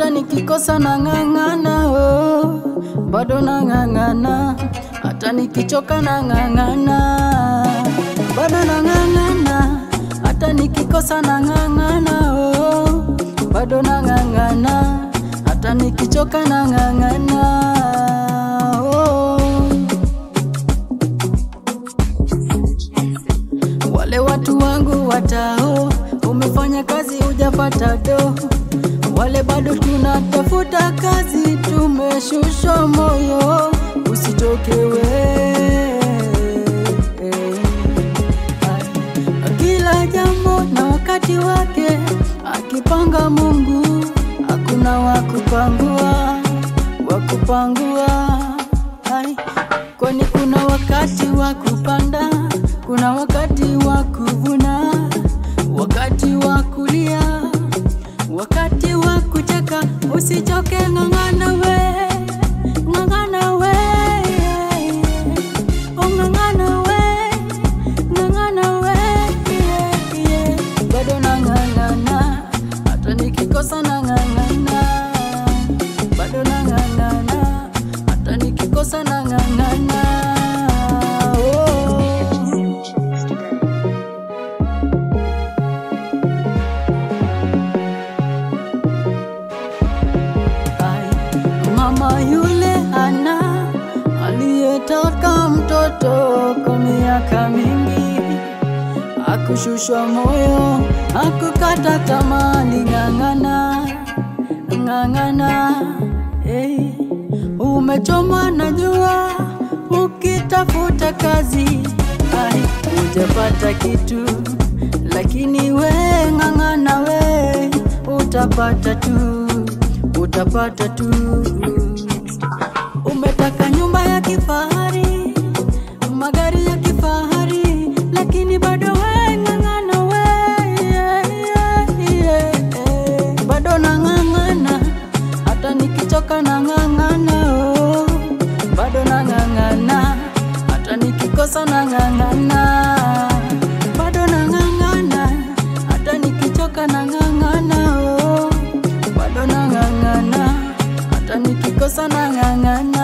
hata nikikosa nang'ang'ana, oh, bado nang'ang'ana, hata nikichoka nang'ang'ana, bado nang'ang'ana, hata nikikosa nang'ang'ana, oh, bado nang'ang'ana, hata nikichoka nang'ang'ana, oh. Wale watu wangu watao, umefanya kazi hujapata do. Wale bado tunatafuta kazi, tumeshushwa moyo, usitoke we. Kila jambo na wakati wake, akipanga Mungu, hakuna wakupangua, wakupangua. Ai, kwani kuna wakati wa kupanda, kuna wakati wa kuvuna, wakati wa kulia, wakati wa kucheka. Usichoke, ng'ang'ana we, ng'ang'ana we, oh ng'ang'ana we, ng'ang'ana we, bado nang'ang'ana, hata nikikosa nang'ang'ana, bado nang'ang'ana, hata nikikosa nang'ang'ana. Oh. Ai, Mama yule ana aliyetaka mtoto kwa miaka mingi, akushushwa moyo, akukata tamaa, ng'ang'ana ng'ang'ana, hey. Umechomwa na jua ukitafuta kazi, ai, hujapata kitu, lakini we ng'ang'ana we, utapata tu, utapata tu. Umetaka nyumba ya kifahari, magari ya kifahari, lakini bado we ng'ang'ana we, yeah, yeah, yeah, eh. bado nang'ang'ana, hata nikichoka nang'ang'ana, oh. bado nang'ang'ana, hata nikikosa nang'ang'ana, bado nang'ang'ana, hata nikichoka nang'ang'ana, oh. bado nang'ang'ana, hata nikikosa nang'ang'ana.